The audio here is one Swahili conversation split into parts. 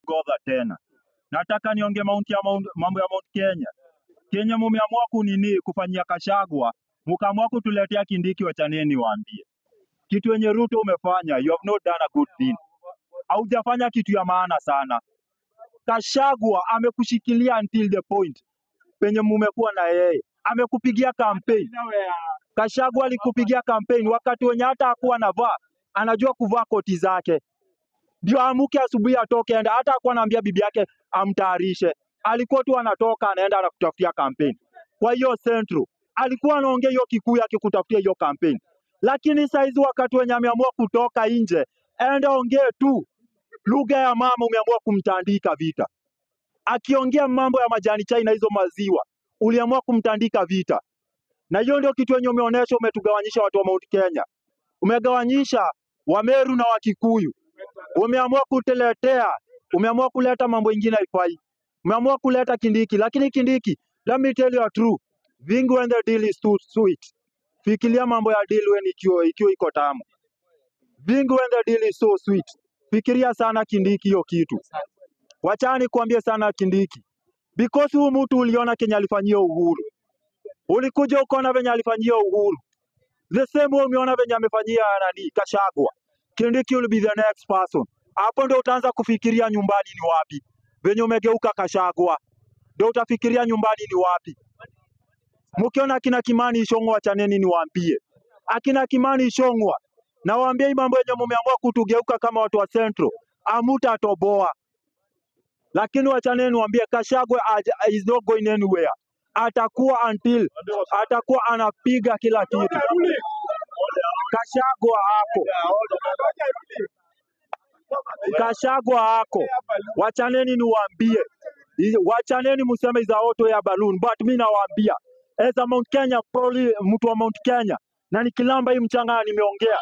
Godha tena. Nataka niongee Mount ya Mount, mambo ya Mount Kenya. Kenya mumeamua kunini kufanyia Kashagwa, mkaamua kutuletea Kindiki, wachaneni waambie. Kitu yenye Ruto umefanya, you have not done a good thing. Haujafanya kitu ya maana sana. Kashagwa amekushikilia until the point penye mumekuwa na yeye, amekupigia campaign. Kashagwa alikupigia campaign wakati wenye hata hakuwa anavaa, anajua kuvaa koti zake, ndio amuke asubuhi atoke enda. Hata hakuwa anaambia bibi yake amtayarishe, alikuwa tu anatoka anaenda anakutafutia campaign. Kwa hiyo Central alikuwa anaongea hiyo Kikuyu akikutafutia hiyo campaign, lakini saizi wakati wenye ameamua kutoka nje, enda ongee tu lugha ya mama, umeamua kumtandika vita. Akiongea mambo ya majani chai na hizo maziwa, uliamua kumtandika vita, na hiyo ndio kitu yenye umeonyesha. Umetugawanyisha watu wa Mount Kenya, umegawanyisha Wameru na Wakikuyu, umeamua kutuletea, umeamua kuleta mambo ingine haifai, umeamua kuleta Kindiki. Lakini Kindiki, let me tell you a true vingi when the deal is too sweet. Fikiria mambo ya deal when ikiwa ikiwa iko tamu. Vingi when the deal is so sweet. Fikiria sana Kindiki hiyo kitu. Wachani kuambie sana Kindiki. Because huyu mtu uliona Kenya alifanyia Uhuru. Ulikuja ukaona venye alifanyia Uhuru. The same way umeona venye amefanyia nani Kashagwa. Kindiki will be the next person. Hapo ndio utaanza kufikiria nyumbani ni wapi. Venye umegeuka Kashagwa. Ndio utafikiria nyumbani ni wapi. Mkiona akina Kimani Ichung'wa wachaneni niwaambie. Akina Kimani Ichung'wa nawaambia hii mambo yenye mumeamua kutugeuka kama watu wa Central. Amutatoboa. Lakini wachaneni niwaambie Kashagwa aj- is not going anywhere. Atakuwa until atakuwa anapiga kila kitu. Kashagwa hapo. Kashagwa hako, wachaneni niwaambie, I- wachaneni museme za auto ya balloon, but mi nawaambia as a Mount Kenya, probably mtu wa Mount Kenya, na nikilamba hii mchanga nimeongea,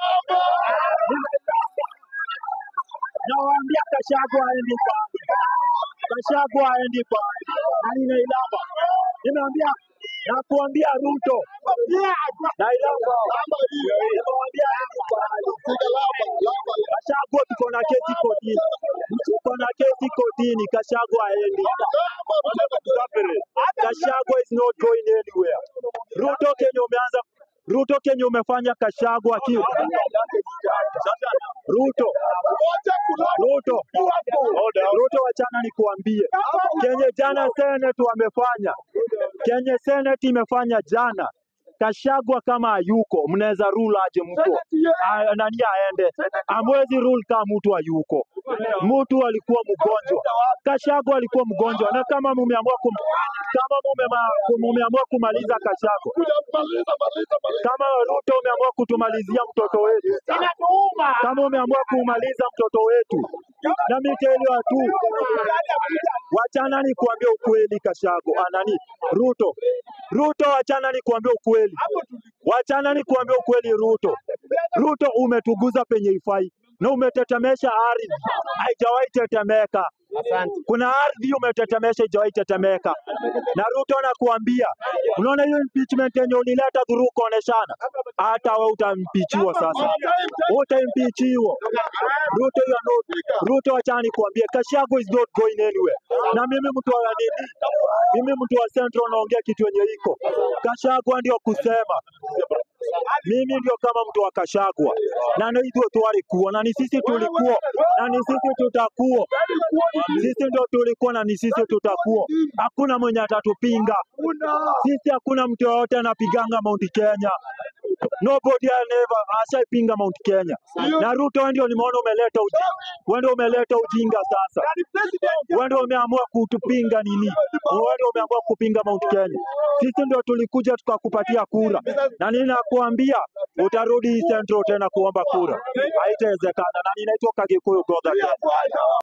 nawaambia Kashagwa aendi pale, Kashagwa aendi pale, na ninailamba, nimeambia nakuambia Ruto nailamba, nimewambia aendi pale. Kashagwa tuko na kesi kotini, tuko na kesi kotini. Kashagwa aendi. Kashagwa is not going anywhere. Ruto Kenya umeanza Ruto Kenya umefanya Kashagwa ki Ruto Ruto Ruto, wachana nikuambie, kenye jana Senate wamefanya, kenye Senate imefanya jana Kashagwa kama hayuko, mnaweza rule aje mtu A- nani aende? Amwezi rule kama mtu hayuko. Mtu alikuwa mgonjwa, Kashagwa alikuwa mgonjwa, na kama mumeamua kum, kama mumema- mumeamua kumaliza Kashagwa, kama Ruto umeamua kutumalizia mtoto wetu, kama umeamua kumaliza mtoto wetu, na mimi tell you tu, wachana ni kuambia ukweli. Kashagwa ah, nani Ruto, Ruto, wachana ni kuambia ukweli, wachana ni kuambia ukweli. Ruto, Ruto, umetuguza penye ifai na umetetemesha ardhi, haijawahi tetemeka. Kuna ardhi umetetemesha, haijawahi tetemeka. Na Ruto nakuambia, unaona hiyo impeachment yenye ulileta dhuru kuoneshana, hata wewe utampichiwa sasa, utampichiwa. Ruto, you are not, Ruto, wachana nikuambie, Kashago is not going anywhere. Na mimi mtu wa nini, mimi mtu wa Central naongea kitu yenye iko Kashagwa ndio kusema mimi ndio kama mtu wa Kashagwa na ndio hivyo twalikuwa na ni sisi tulikuwa na ni sisi tutakuwa, sisi ndio tulikuwa na ni sisi tutakuwa. Hakuna mwenye atatupinga sisi, hakuna mtu yoyote anapiganga Mount Kenya. Nobody has never ashaipinga Mount Kenya. Na Ruto, wewe ndio nimeona umeleta ujinga, wewe ndio umeleta ujinga sasa. Wewe ndio umeamua kutupinga nini? Wewe ndio umeamua kupinga Mount Kenya. Sisi ndio tulikuja tukakupatia kura, na nini nakuambia, utarudi Central tena kuomba kura, haitawezekana. Na ninaitwa Kagikuyu Godha Kenya.